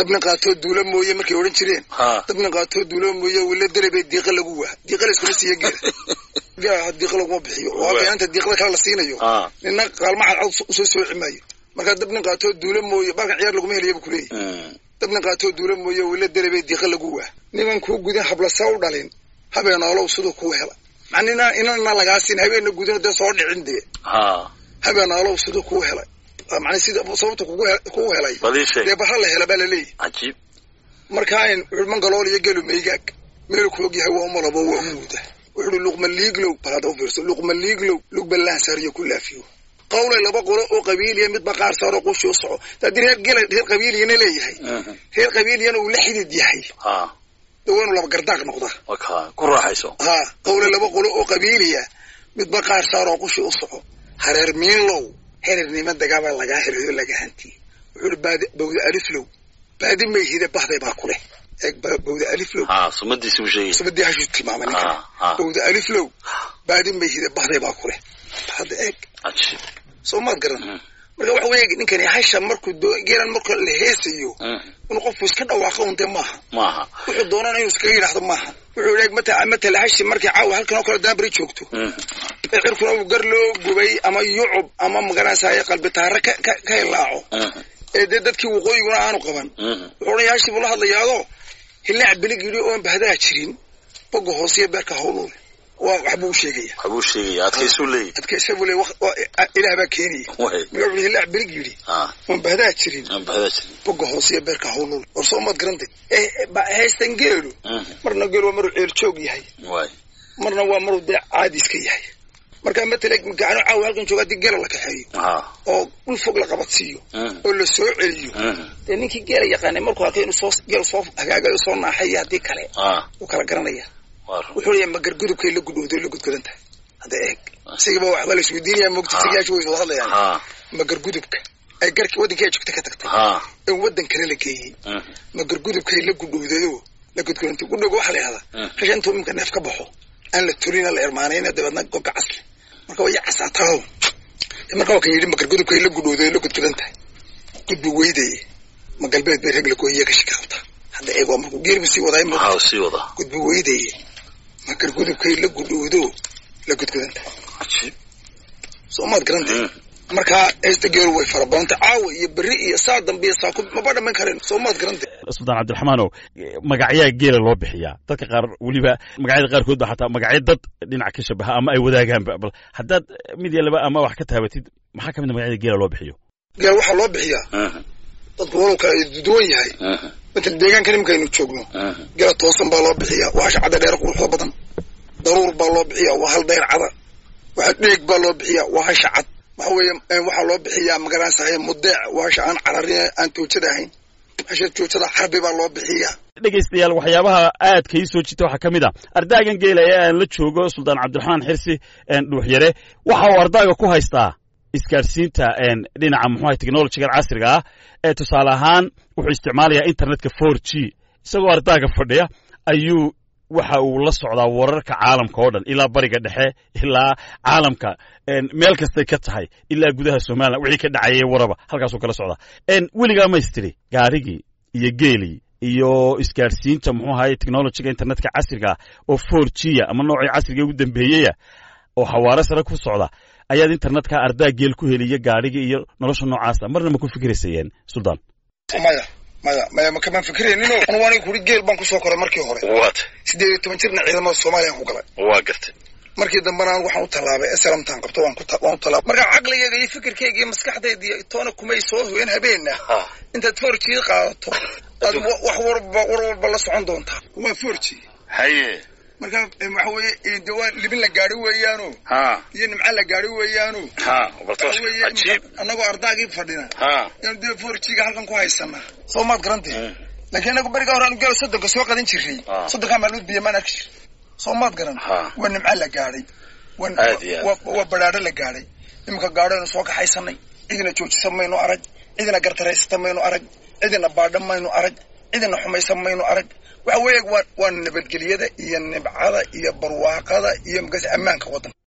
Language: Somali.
dabna qaatoo duula mooye markay odhan jireen ha dabna qaatoo duula mooye wila derebe diiqa lagu waa diiqa layskuma siiya geela geela diiqa laguma bixiyo oo halka inta diiqada kale la siinayo ha nina qaalma cadcad usoo sooci maayo markaa dabna qaatoo duula mooye balkan ciyaar laguma helayabu kuleeyahy Mm. dabna qaatoo duula mooye wila derebe diiqa lagu waa niman kuu gudan hablasa u dhalin habeenoolow siduu kuu hela macnina inana lagaa siin habeena gudan dee soo dhicin dee ha habeenoolow siduu kuu helay macna sida sababta kugu he- kugu helay badii sheeg dee barra la hela baa laleeyahy cajiib markaa in wuxuu mangalool iyo gelu maygaag meelu ku og yahay waa umalabo waa umuuda wuxuuhi luqma liiglow bal hadda u fiirso luqma liiglow lugba laansaariyo ku laafiyo qawlay laba qolo oo qabiiliya midba qaar saaro qushi u soco haddii reer gela reer qabiiliyana leeyahay Mhm. reer qabiiliyana uu la xidid yahay ha dee waa inuu laba gardaaq noqdaa waka ku raaxayso ha qawlay laba qolo oo qabiiliya midba qaar saaroo qushi u soco hareer miinlow herernima dagaabaa lagaa herayo laga hantiyey wuxuuhi baadi bawda aliflow baadi mayhide bahday baa ku leh eeg ba- bawda aliflow ha sumadiisi u sheegay sabadii hashuu tilmaamay ninkan ha ha bawda aliflow baadi mayhide bahday baa ku leh hadda eeg cajiib soo maad garan Mhm. marka waxa weeye ninkani hasha markuu doo geelan marka la heesayo Mhm. inuu qofku iska dhawaaqo un dee maaha maaha wuxuu doonana inuu iskaga yidhaahdo maaha wuxuu eeg mata matala hashi markay caawa halkan oo kale daabari joogto Mhm. cirkuna uu gar loo gubay ama yucub ama magaranaysaye qalbi taare ka ka ka hilaaco Mhm. ee dee dadkii waqooyiguna aanu qaban Mhm. wuxuu odhan yahay hashi buu la hadlayaado hilaac bilig yidhi oon bahdaa jirin boga hoosiyo beerka hawluul waa waxbuu u sheegaya waxbuu sheegaya adkaysuu leeyahy adkaysa buu le ilaah baa keenaya way marka wuxuu hilaac bilig yidhi ha oon bahdaa jirin aan bahdaa jirin boga hoosiyo beerka hawluul war soo maad garantay ee ba- haystan geelu Mhm. marna geelu waa maruu ceel joog yahay way marna waa maruu dee caadi iska yahay marka matala gacano caawa halkan jooga haddii geela la kaxeeyo ha oo dhul fog la qabadsiiyo Mhm. oo la soo celiyo Mhm. dee ninkii geela yaqaanay markuu arkay inuu soo geel soo hagaagayo soo naaxayo haddii kale ha wuu kala garanaya waa run wuxuu leeyahay magargudubkay la gudhowdo la gudgudan tahay hadda eeg isagiiba waxba la isweydiinaya moogta sigayaasha way wada hadlayaan ha magargudubka ay garkii waddankii ay joogta ka tagtay ha in waddan kale la geeyey Mhm. magargudubkay la gudhowdayo la gudgudantay gudhowga waxaa la yihahdaa Mm. hasha intuu imika neef ka baxo aan la tulina la ermaanayna dabeedna gobka casle marka way casaataao marka waa kan yidhi magargudubkay la gudhowdayo la gudgudan tahay gudbi weydaye ma galbeed bay rag la gooyiya kashi ka qabta hadda eeg waa markuu geerbu sii wadaay ma ha sii wada gudbi weydaye magargudubkay la gudhowdo la gudgudan tahay cajiib soo maad garantay Mhm. markaa heesta geeru way fara badantay caawa iyo berri iyo saa dambe iyo saa ku maba dhammayn kareen soo maad garantay suldaan cabdiraxmaanow magacyaa geela loo bixiyaa dadka qaar weliba magacyada qaarkood ba xataa magacyo dad dhinac ka shabaha ama ay wadaagaanba bal haddaad mid iyo laba ama wax ka taabatid maxaa ka mid a magacyada geela loo bixiyo geel waxaa loo bixiyaa Mhm. dadku walow kale ay duwan yahay Mhm. matal deegaanka nimankaynu joogno Mhm. gela toosan baa loo bixiyaa waa hasha cadda dheer quruxda badan daruur baa loo bixiyaa waa hal dayr cada waxa dheeg baa loo bixiyaa waa hasha cad waxa weeye eh, waxaa loo bixiyaa magaranaysaye mudeec waa hasha aan cararin aan toojada ahayn hasha joojada xarbi baa loo bixiyaa dhegaystayaal waxyaabaha aadka ii soo jita waxaa ka mid a ardaagan geela ee aan la joogo suldaan cabdiraxmaan xirsi dhuuxyare waxa uu ardaaga ku haystaa isgaadhsiinta dhinaca muxuaha technologigan casriga ah ee tusaale ahaan wuxuu isticmaalayaa internetka four g isagoo ardaaga fadhiya ayuu waxa uu la socdaa wararka caalamka oo dhan ilaa bariga dhexe ilaa caalamka meel kastay ka tahay ilaa gudaha somalilan wixii ka dhacayay waraba halkaasuu kala socdaa weligaa maystiri gaarigii iyo geelii iyo isgaadhsiinta muxuu ahaye technologiga internetka casriga ah oo four g a ama noocii casriga ugu dambeeyeya oo xawaare sare ku socda ayaad internetka ardaa geel ku heliya gaadhigii iyo nolosha noocaasa marna ma ku fikiraysayeen suldaan maya maya maya makamaan fikirayninoo anu aniga kuri geel baan kusoo koray markii hore waat siddeed iyo toban jirna ciidamada soomaaliyaan ku galay waa gartay markii dambena anigu waxaan u tallaabay slamtaan qabto waan ku waan u tallaabay marka caqligayga iyo fikirkayga iyo maskaxdayda iyo toona kumay soo hoyen habeenna ha intaad forji qaadato aad wa- wax warba war walba la socon doontaa waa forji haye marka eh, waxa weeye de waa libin la gaadhi weeyaano ha iyo nimca la gaadhi weeyaano ha bartoos waxa weeye cajiib annagoo ardaagii fadhina ha yaan dee forjiga halkan ku haysanaa soo maad garantay Mm. laakiin anagu beriga hore anu gelo soddonka soo qadan jirnay Ah. soddonkaa maalmood biyo maan arki jir soo maad garan Ha. waa nimca la gaadhay Waa- Aad iyo aad. waa- waa badhaadho la gaadhay iminka gaadhoaynu soo kaxaysanay cidina joojisa maynu arag cidina gartaraysata maynu arag cidina baadha maynu arag cidina xumaysan maynu arag waxa weeye waa waa nabadgelyada iyo nibcada iyo barwaaqada iyo markaas ammaanka waddanka